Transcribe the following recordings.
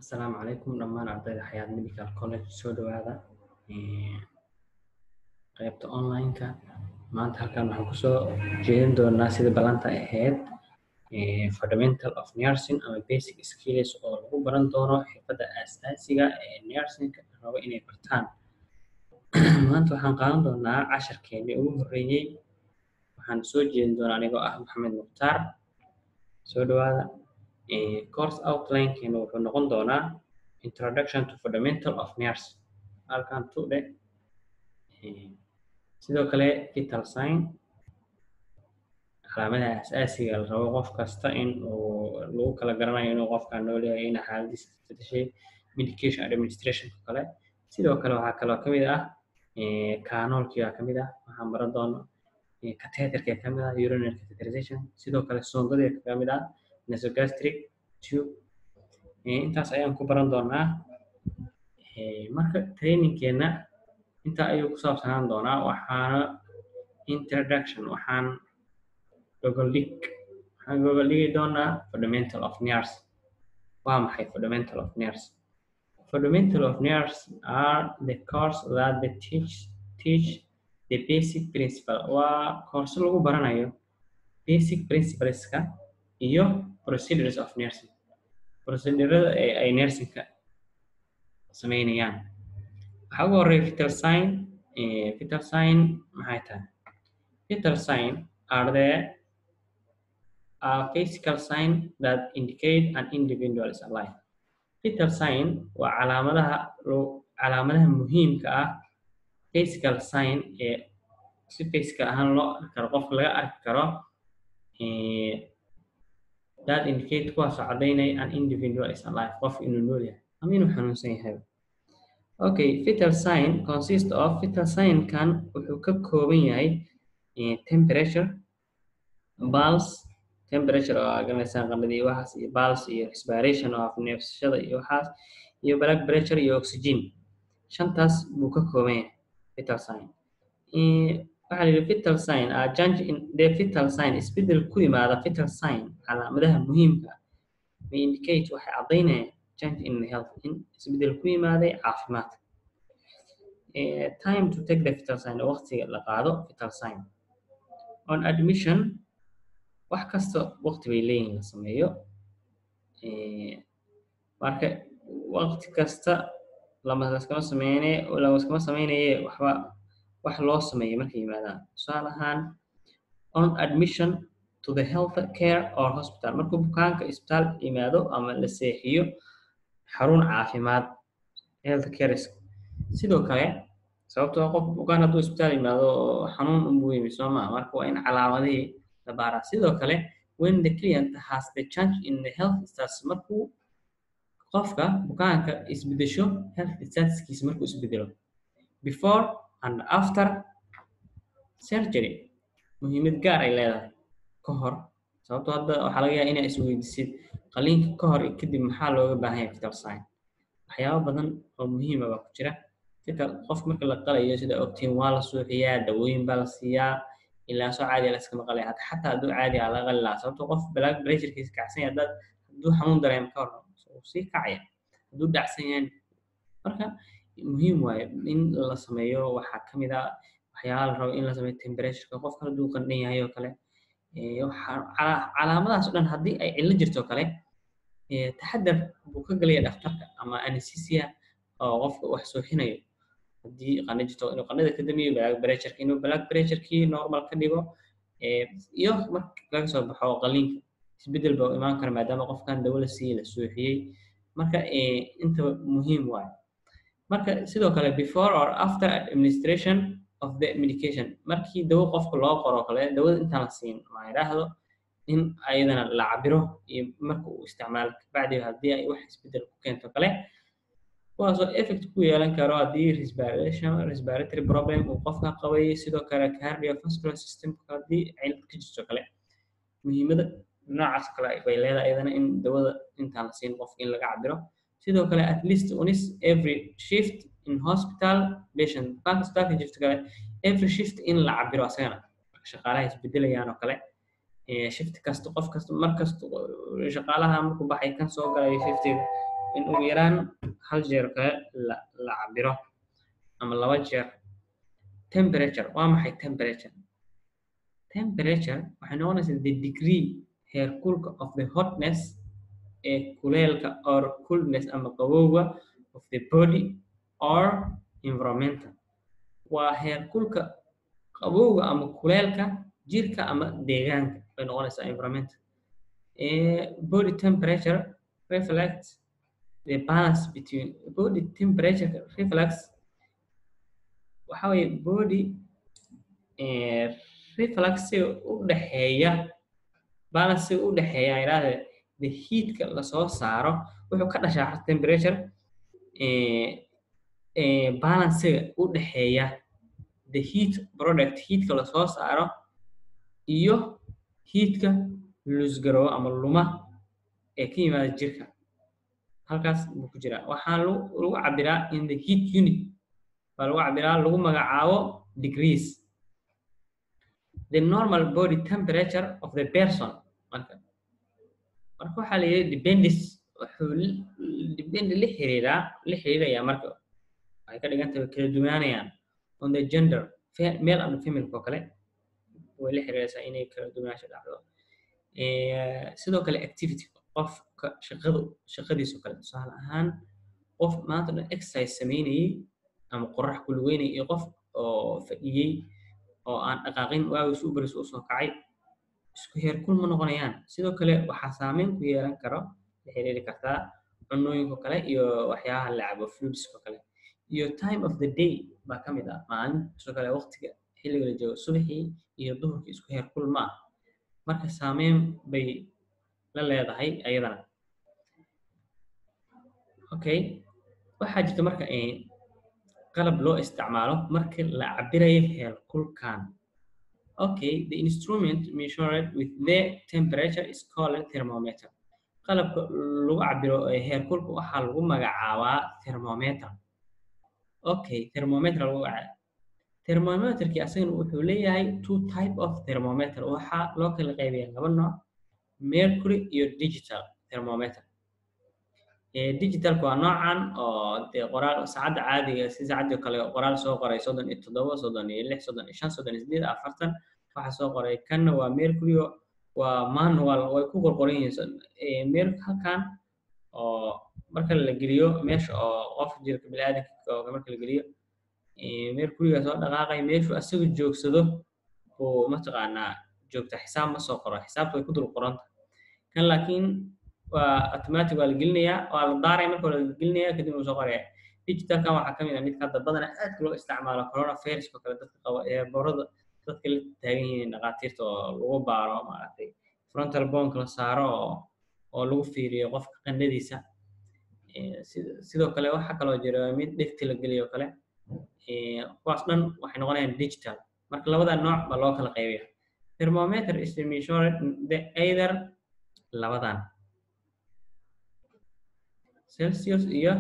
Asalaamu calaykum dhammaan ardayda Xayaat Medical College soo dhawaada qaybta online-ka maanta halkan waxaan kusoo jeedin doonaa sida ballanta ahayd fundamental of nursing ama basic skills oo lagu baran doono xirfadda aasaasiga ee nursingka rabo inay bartaan maanta waxaan qaadan doonaa casharkeennii ugu horreeyey waxaan soo jeedin doonaa anigoo ah maxamed mukhtaar soo dhawaada course outline-keena wuxuu noqon doonaa introduction to fundamental of nurse halkan tu dheh sidoo kale vital sign calaamadaha asaasiga la rabo qof kasta in uu lagu kala garanayo inuu qofka nool yahay in xaaladiisa isbedeshay medication administrationka kale sidoo kale waxaa kaloo ka mid ah kanoolkiga ka mid ah waxaan baran doono catheterka ka mid ah urinary catheterization sidoo kale soondada ka mid ah nasogastric tube intaas ayaan ku baran doonaa marka trainingkeena intaa ayuu ku saabsanaan doonaa waxaana introduction waxaan gogoldhig waxaan gogoldhigi doonaa fundamental of nurse waa maxay fundamental of nurse fundamental of nurse are the course that the teach teach the basic principle waa koorso lagu baranayo basic principleska iyo procedures of nursing procedurada ay nursingka sameynayaan waxaa ugu horreeya vital sign vital sign maxay tahay vital sign are the a physical sign that indicate an individual is alive vital sign waa calaamadaha calaamadaha muhiimka ah physical sign ee si physical ahaan loo arki karo qofka laga arki karo that indicate kuwaasoo caddaynaya an individual is alive qof inuu nool yahay ama inuu xanuunsan yahay okay vital sign consist of vital sign kan wuxuu ka kooban yahay temperature pulse temperature oo aganaysaan qandhada iyo waxaas iyo pulse iyo respiration oo af neefsashada iyo waxaas iyo blood pressure iyo oxygen shantaas buu ka kooban yahay vital sign waxaa la yidhi vital sign a change in the vital sign isbeddel ku yimaada vital sign calaamadaha muhiimka ah may indicate waxay caddaynayaan change in health in isbeddel ku yimaaday caafimaadka time to take the vital sign waqtiga la qaado vital sign on admission wax kasta waqti bay leeyihin la sameeyo marka waqti kasta lama laskama sameyne lamaskama sameynaye waxba wax loo sameeyo markay yimaadaan tusaale ahaan on admission to the health care or hospital markuu bukaanka isbitaal yimaado ama la seexiyo xarun caafimaad health care sidoo kale sababtoo qof bukaan hadduu isbitaal yimaado xanuun unbuu yimi soo maa marka waa in calaamadihii la baaraa sidoo kale when the client has the change in the health status markuu qofka bukaanka isbedesho health statuskiisa markuu isbedelo before and after surgery muhiimad gaar ay leedahay ka hor sababtoo hadda waxaa laga yaaba inaa isweydisid qaliinka ka hor iyo kadib maxaa looga baahan yahay vital sign waxyaabo badan oo muhiima baa ku jira vital qof marka la qalayo sida ogtiin waa la suuxiyaa dawooyin baa la siiyaa ilaa soo caadi la iskama qalaya hata xataa hadduu caadi ah laga qali lahaa sababtoo qof blood pressurekiisa kacsan yahay dad hadduu xanuun dareemo ka hor sii kacaya hadduu dhacsan yahay marka muhiim waaye in la sameeyo waxaa ka mid ah waxyaaba la rabo in la sameeyo temperatureka qofka hadduu qandhan yahay oo kale calaamadahaas o dhan haddii ay cillo jirto o kale taxadar buu ka gelaya dhakhtarka ama anesthesia oo qofka wax sooxinayo haddii qandho jirto inuu qandhada ka damiyo black pressureka inuu black pressurekii normal ka dhigo iyo marka laga soo baxo qaliinka isbeddel baa imaan kara maadaama qofkan dawo la siiyey la sooxiyey marka intaba muhiim waayo marka sidoo kale before or after administration of the medication markii dawo qofka loo qoro kale dawada intaan la siin ma idhaahdo in ayadana la cabiro iyo marka uu isticmaalo kabacdi haddii ay wax isbeddel ku keento kale kuwaasoo effect ku yeelan karo haddii respiration respiratory problem uu qofka qabay sidoo kale cardiovascular system haddii cilad ka jirto kale muhiimada noocaas kale bay leedahay ayadana in dawada intaan la siin qofka in laga cabiro sidoo kale at least unis every shift in hospital patient bukaanka isbitaalka jirto kale every shift in la cabiro asagana shaqaalaha isbedelayaan oo kale shift kasta qof kasta mar kasta shaqaalaha markuu baxay kan soo galay shiftiga in ugu yaraan hal jeer kale la la cabiro ama laba jeer temperature waa maxay temperature temperature waxay noqonaysaa the degree heerkulka of the hotness ee kuleelka or coolness ama qabowga of the body or environmental waa heerkulka qabowga ama kuleelka jirka ama deegaanka bay noqonaysaa environmental body temperature reflects the balance between body temperature reflects waxa weeye body reflexiga u dhexeeya balansiga u dhexeeya idhaahde the heatka lasoo saaro wuxuu ka dhashaa temperature balansiga u dhexeeya the heat product heatka lasoo saaro iyo heatka lusgarowo ama luma ee ka yimaada jirka halkaas buu ku jiraa waxaa lagu cabiraa in the heat unit baa lagu cabiraa lagu magacaabo degrees the normal body temperature of the person marka marka waxaa la yidhi dependis wuxuu depend la xiriiraa la xiriirayaa marka waxay ka dhigan tahay kala duwanaanayaan on the gender male and female oo kale way la xiriiraysaa inay kala duwanaansho dhacdo sidoo kale activity qofka shaqadu shaqadiisu kale tusaale ahaan qof maanta dhan exercise sameynayay ama qorax ku lugeynayay iyo qof oo fadhiyey oo aan dhaqaaqin waagiis u baris u soo kacay isku heerkul ma noqonayaan sidoo kale waxaa saameyn ku yeelan karo la xiriiri kartaa cunooyinka kale iyo waxyaabaha la cabo fluidska kale iyo time of the day baa ka mid ah maalin sidoo kale waqtiga xilliga la joogo subaxii iyo duhurkii isku heerkul ma ah marka saameyn bay la leedahay ayadana okay waxaa jirta marka qalab loo isticmaalo marka la cabirayo heerkulkan okay the instrument measured with the temperature is called thermometer qalabka lagu cabiro heerkulka waxaa lagu magacaabaa thermometer okay thermometer lagu magacaaba thermometerkii asagana wuxuu leeyahay two type of thermometer waxaa loo kala qaybiya laba nooc mercury iyo digital thermometer digitalka waa noocan oo dee qoraal saacadda caadiga si saacadii kale qoraal soo qoray soddon iyo toddoba soddon iyo lix soddon iyo shan soddon iyo sideed afartan waxaa soo qoray kanna waa mercury waa manual way ku qorqoran yihiin mer halkan oo marka la geliyo meesha oo qof jirka biniaadanka marka la geliyo mercuryga soo dhaqaaqay meeshu asaga joogsado buu mataqaanaa joogta xisaab ma soo qoro xisaabta way ku dul qoranta kan laakiin waa automatic waa la gelinayaa waa la daaraya marka waa la gelinayaa kadib uu soo qoraya digitalkan waxaa kamid ah midka hadda badana aadka loo isticmaalo corona virus oo kale dadka qaba ee boorada dadka la taagan yihiin dhaqaatiirta oo lagu baaro maaragtay frontal bonk la saaro oo oo lagu fiiriyo qofka qandhadiisa sidoo kale waxaa kaloo jira mid dhegti la geliyo kale kuwaas dhan waxay noqonayaan digital marka labada nooc baa loo kala qaybiya thermometer is measured the either labadan celsius iyo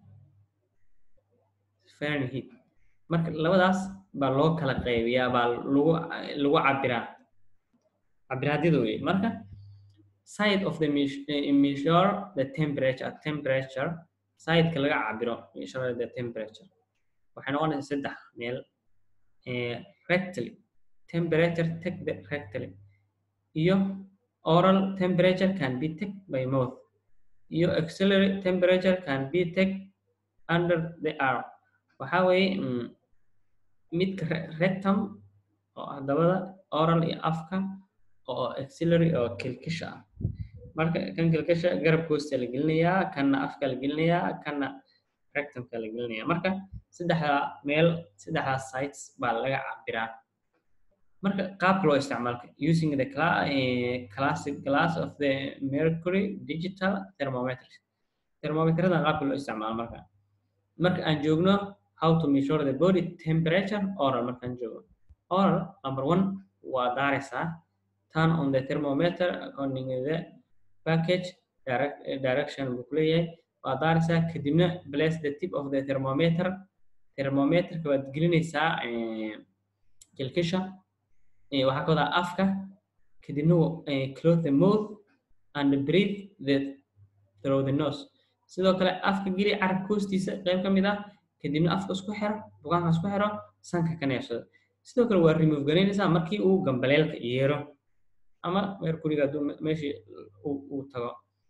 fahrenheit marka labadaas baa loo kala qaybiyaa baa lagu lagu cabiraa cabiraadyada wey marka side of the measure the temperature temperature sideka laga cabiro measure the temperature waxay noqonaysaa saddex meel rectally temperature take the rectally iyo oral temperature can be take by mouth iyo auxiliary temperature can be take under the arm waxaa weeye midka rectum oo ah dabada oral iyo afka oo auxiliary oo kilkisha ah marka kan kilkisha garabka hoosta la gelinayaa kanna afka la gelinayaa kanna rectumka la gelinayaa marka saddexda meel saddexdaa sites baa laga cabiraa marka qaabka loo isticmaalka using the cla uh, classic glass of the mercury digital thermometers thermometerada qaabka loo isticmaalo marka marka aan joogno how to measure the body temperature oral markaan joogo oral number one waa daaraysaa turn on the thermometer according to the package direct, direction buu ku leeyahay waa daaraysaa kadibna place the tip of the thermometer thermometerka waad gelinaysaa kilkisha waxaa ka wadaa afka kadibna close the mouth and breathe the through the nose sidoo kale afka geli carabka hoostiisa qayb ka mid ah kadibna afka isku xiro bugaanka isku xiro sanka ka neefsado sidoo kale waa remove garaynaysaa markii uu gambaleelka yeero ama mercuryga hadduu meeshii uu tago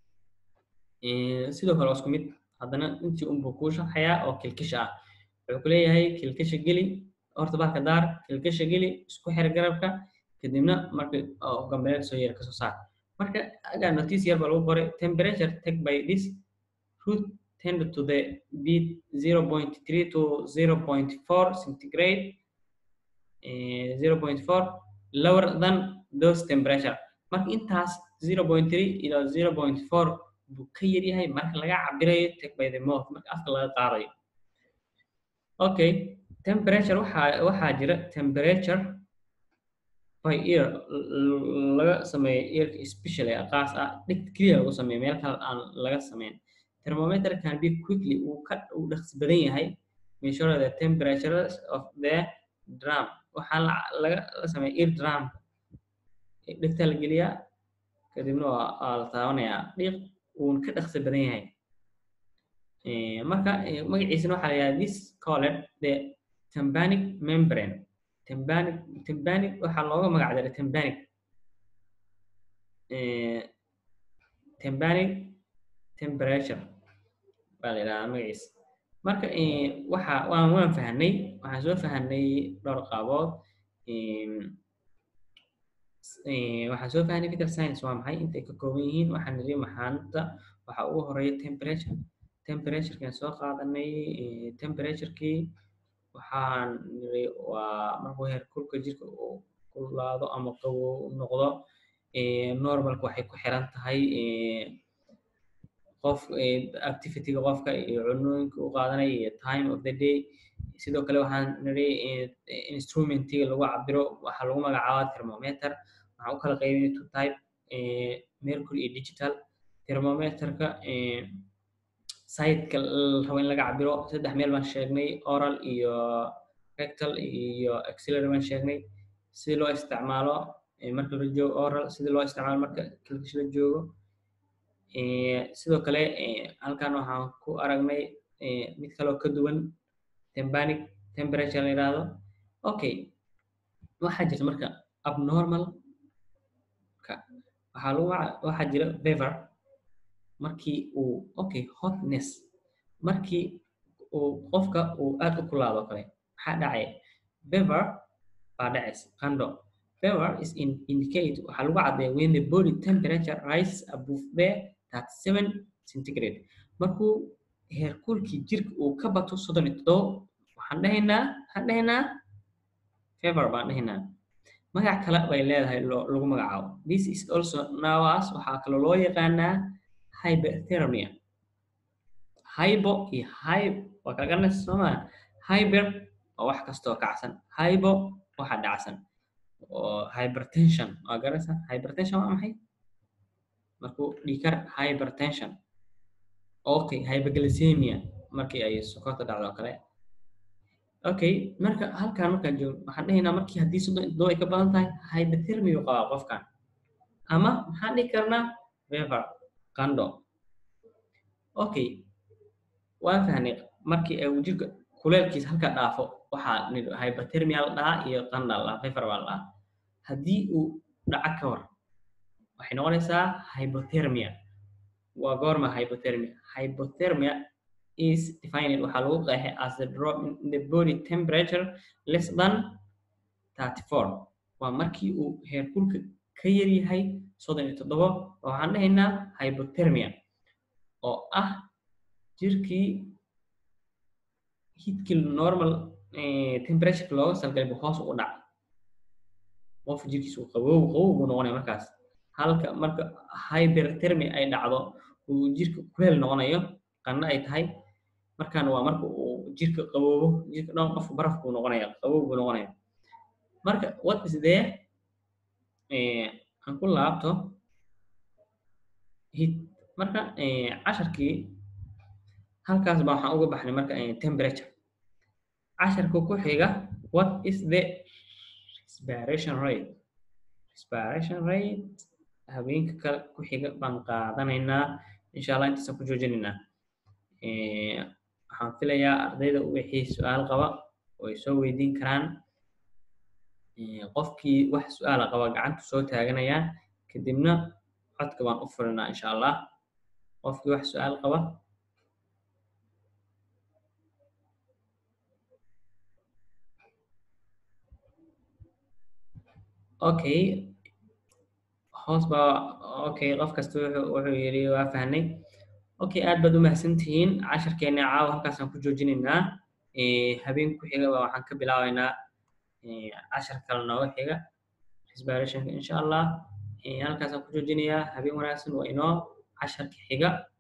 sidoo kale waa isku mid haddana intii unbuu kuu sharxayaa oo kilkisha ah wuxuu ku leeyahay kilkisha geli horta baarka daar kilkisha geli isku xir garabka kadibna marka gambaleelka soo yeera kasoo saar marka agaa notice yar baa lagu qoray temperature take by this root tend to the beat 0.3 to 0.4 centigrade uh, 0.4 lower than those temperature marka intaas 0.3 ila 0.4 buu ka yar yahay marka laga cabirayo take by the mouth marka afka laga qaadayo okay temperature waxaa waxaa jira temperature by ear laga sameeyo earka especially qaas ah dhig keliya lagu sameeyo meel kale aan laga sameyn thermometer can be quickly uu ka uu dhaqsi badan yahay measure the temperature of the drum waxaa laga la sameeya ear drum dhigta la geliyaa kadibna waa la taabanayaa dhiiq uun ka dhaqsi badan yahay marka magaciisana waxaa la yidhaha this called the tympanic membrane tympanic tympanic waxaa looga magac daray tympanic tympanic temperature baa la yidhahaa magaciisa marka waxa waan waan fahnay waxaan soo fahnay dhowr qaabood waxaan soo fahnay vital science waa maxay intay ka kooban yihiin waxaan niri maxaanta waxaa ugu horeeya temperature temperaturekan soo qaadanay temperaturekii waxaan niri waa markuu heerkulka jirka uu kulaado ama qabow noqdo normalka waxay ku xiran tahay qof activityga qofka iyo cunooyinka u qaadanaya iyo time of the day sidoo kale waxaan niri instrumentiga lagu cabiro waxaa lagu magacaabaa thermometer waxaan u kala qaybinay two type mercury iyo digital thermometerka siteka rabo in laga cabiro saddex meel baan sheegnay oral iyo rectal iyo axillary baan sheegnay si loo isticmaalo marka la joogo oral sida loo isticmaalo marka kilkish la joogo sidoo kale halkan waxaan ku aragnay mid kaloo ka duwan tympanic temperature la yidhaahdo okay waxaa jirta marka abnormal ka waxaa lagu waxaa jira fever markii uu okay hotness markii uu qofka uu aad u kulaado kale maxaa dhacaya fever baa dhacaysa qandho fever is in indicate waxaa lagu caddeeya when the body temperature rises above the 37 centigrade markuu heerkulkii jirka uu ka bato soddon iyo toddobo waxaan dhahaynaa waxaan dhahaynaa fever baan dhahaynaa magac kale bay leedahay lagu magacaabo this is also nawas waxaa kaloo loo yaqaanaa hyperthermia hybo iyo hyb waa kala garanaysa soomaa hyper waa wax kastoo kacsan hybo waxa dhacsan oo hypertension waa garanaysa hypertension waa maxay markuu dhikar hypertension okay hyperglycemia markii ay sokorta dhacdo oo kale okay marka halkan markaan joogno waxaan dhahaynaa markii haddii soddon toddoba ay ka badan tahay hyperthermia uu qabaa qofkan ama maxaan dhihi karnaa fever qandho okay waan fahnay markii uu jirka kuleelkiisa halka dhaafo waxaa hyperthermia la dhahaa iyo qandha la dhahaa fever baa la dhahaa haddii uu dhaco ka war waxay noqonaysaa hypothermia waa goorma hypothermia hypothermia is defined waxaa lagu qeexay as a drop in the body temperature less than 34 waa markii uu heerkulka ka yar yahay soddon iyo toddobo waxaan dhahaynaa hypothermia oo ah jirkii heatkii normal temperature looga salgalay buu hoos ugu dhac qof jirkiisa uu qabow qabow buu noqonaya markaas halka marka hyperthermia ay dhacdo uu jirka kuleel noqonayo qanno ay tahay markaan waa marka uu jirka qaboobo jirka dhan qofka baraf buu noqonaya qabow buu noqonaya marka what is there aan ku laabto heat marka casharkii halkaas baa waxaan uga baxnay marka temperature casharka ku xiga what is the respiration rate respiration rate habeenka kale ku xiga baan qaadanaynaa insha allah intaasaan ku joojinaynaa waxaan filayaa ardayda wixii su-aal qaba way soo weydiin karaan qofkii wax su-aala qaba gacantu soo taaganayaan kadibna codka baan u furinaa insha allah qofkii wax su-aal qaba okay hoos baa okay qof kasta wuxuu wuxuu yidhi waa fahnay okay aad baad u mahadsantihiin casharkeena caawa halkaasaan ku joojinaynaa habeen ku xiga waxaan ka bilaabaynaa cashar kale nooga xiga respiration insha allah halkaasaan ku joojinayaa habeen wanaagsan waa inoo casharka xiga